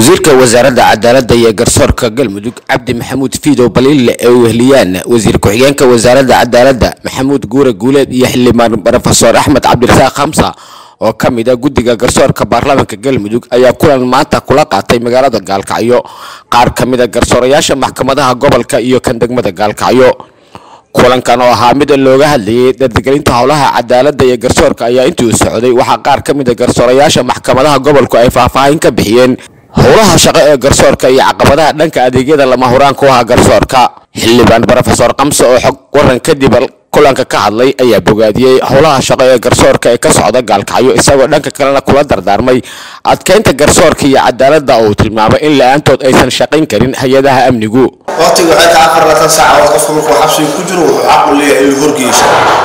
wasiirka wasaaradda cadaaladda iyo garsoorka galmudug cabdi maxamuud fiidow baliille ee weheliyaan wasiir ku-xigeenka wasaaradda cadaaladda maxamuud guure guuleed iyo xildhibaan rofeor axmed cabdirasaaq khamsa oo ka mid a guddiga garsoorka baarlamaanka galmudug ayaa kulan maanta kula qaatay magaalada gaalkacyo qaar ka mid a garsoorayaasha maxkamadaha gobolka iyo kan degmada gaalkacyo kulankan oo ahaa mid looga hadlayay dardigelinta howlaha cadaaladda iyo garsoorka ayaa intii u socday waxaa qaar ka mid a garsoorayaasha maxkamadaha gobolku ay faahfaahin ka bixiyeen howlaha shaqo ee garsoorka iyo caqabadaha dhanka adeegyada lama huraan ku aha garsoorka xildhibaan rofeor kamse oo xog waran kadib kulanka ka hadlay ayaa bogaadiyey howlaha shaqo ee garsoorka ee ka socda gaalkacyo isagoo dhanka kalena kula dardaarmay adkeynta garsoorka iyo cadaaladda oo uu tilmaamay in la-aantood aysan shaqayn karin hay-adaha amnigu waqtigu waxay tahay afar labaatan saacadood qofka markuu xabsiga ku jiro wuxuu xaq u leeyahay inuu horgeyso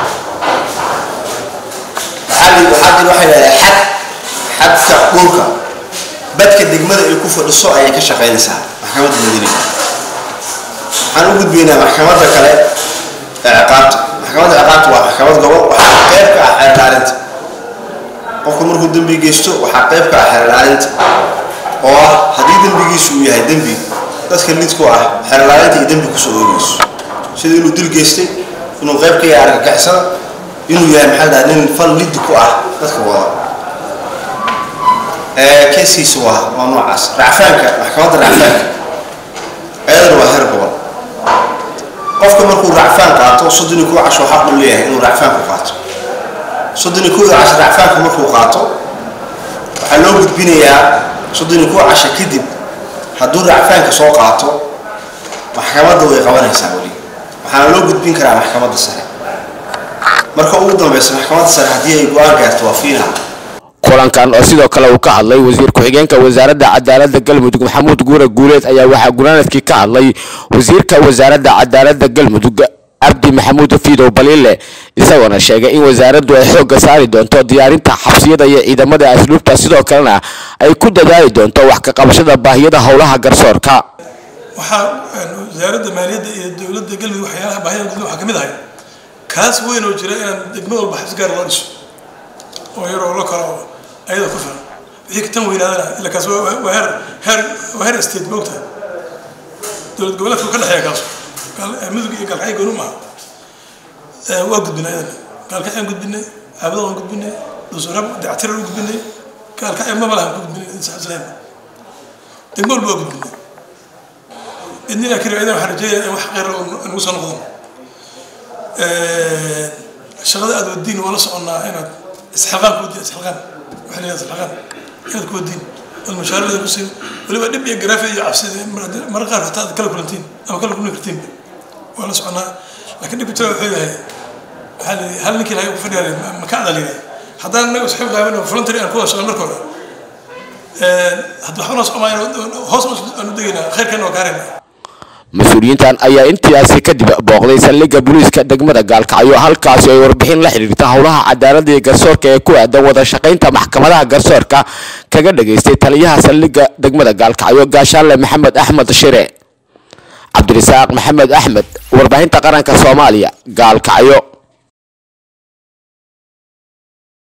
waxaa jir waxay leedahay xad xadka dhulka badka degmada ay ku fadhiso ayay ka shaqaynaysaa maxkamadda madiina waxaan u gudbaynaa maxkamadda kale ee ciqaabta maxkamadda ciqaabta waa maxkamad gobol waxaa qayb ka ah xeer ilaalinta qofku markuu dembi geysto waxaa qayb ka ah xeer ilaalinta oo ah haddii dembigiisu uu yahay dembi dadka lidku ah xeer ilaalinta iyo dembi kusoo oogeyso sida inuu dil geystay inuu qayb ka yahay argagixisada inuu yahay maxaa la nin fal lid ku ah dadka wada keeskiisa waa waa noocaas racfaanka maxkamadda racfaanka ayadana waa heer gobol qofka markuu racfaan qaato soddon iyo kow casho xaq u leeyahay inuu racfaanku qaato soddon iyo kowda casho racfaanka markuu qaato waxaa loo gudbinayaa soddon iyo kow casho kadib hadduu racfaanka soo qaato maxkamadda way qabanaysaa weli waxaana loo gudbin karaa maxkamadda sare marka ugu dambeysa maxkamadda sare haddii ay go-aan gaarto waa fiina kulankan oo sidoo kale uu ka hadlay wasiir ku-xigeenka wasaaradda cadaaladda galmudug maxamuud guure guuleed ayaa waxaa gunaanadkii ka hadlay wasiirka wasaaradda cadaaladda galmudug cabdi maxamuud fiidow baliille isagoona sheegay in wasaaraddu ay xoogga saari doonto diyaarinta xabsiyada iyo ciidamada asluubta sidoo kalena ay ku dadaali doonto wax ka qabashada baahiyada howlaha garsoorka waxaa wasaaradda maaliyadda iyo dowladda galmudug waxyaalaha baahida galmudug waxaa ka mid ahay kaas weyn oo jira inaan degmo walba xabsi gaar loo dhiso oo yar oo la kalo ayada ku filan wixii tan weynaadana ila kaas waa heer heer waa heer state moogta dowlad goboleedka ka dhexeeya kaas mudug iyo gaalkacyo gooni maaha waa gudbinay ayadana gaalkacyaan gudbinay caabada waan gudbinay dhusurab dactirar u gudbinay gaalkacyo maba lahan ku gudbinay isleen degmo walba waa gudbinay idnina kari ayadana waxaan rajeeyaa in wax kheyr nagu soo noqdo shaqada aad wadiin waa la soconnaa inaad isxilqaan ku wadiin isxilqaan waxaa leeyahay isxilqaan inaad ku wadiin ood mushaarada ku siin weliba dhib iyo garaafi iyo cabsida mararka qaar hataa aad kala kulantiin ama kala kulmi kartiin waa la soconnaa laakiin dhibka jira wuxuu yahay waxaa la hal ninkii lahay ku fadhiyaa ma ka cadal yahay haddaan anaga isxib qaaban voluntary aan ku wada shaqan marka hore hadda waxba noo socomaayaan hoos aan u degaynaa khayrkeena waa gaaraynaa mas-uuliyiintan ayaa intaasi kadib booqday saldhigga booliiska degmada gaalkacyo halkaasi ay warbixin la xidhiirta howlaha cadaaladda iyo garsoorka ee ku aadan wada shaqaynta maxkamadaha garsoorka kaga dhageystay taliyaha saldhigga degmada gaalkacyo gaashaanle maxamed axmed shire cabdirasaaq maxamed axmed warbaahinta qaranka soomaaliya gaalkacyo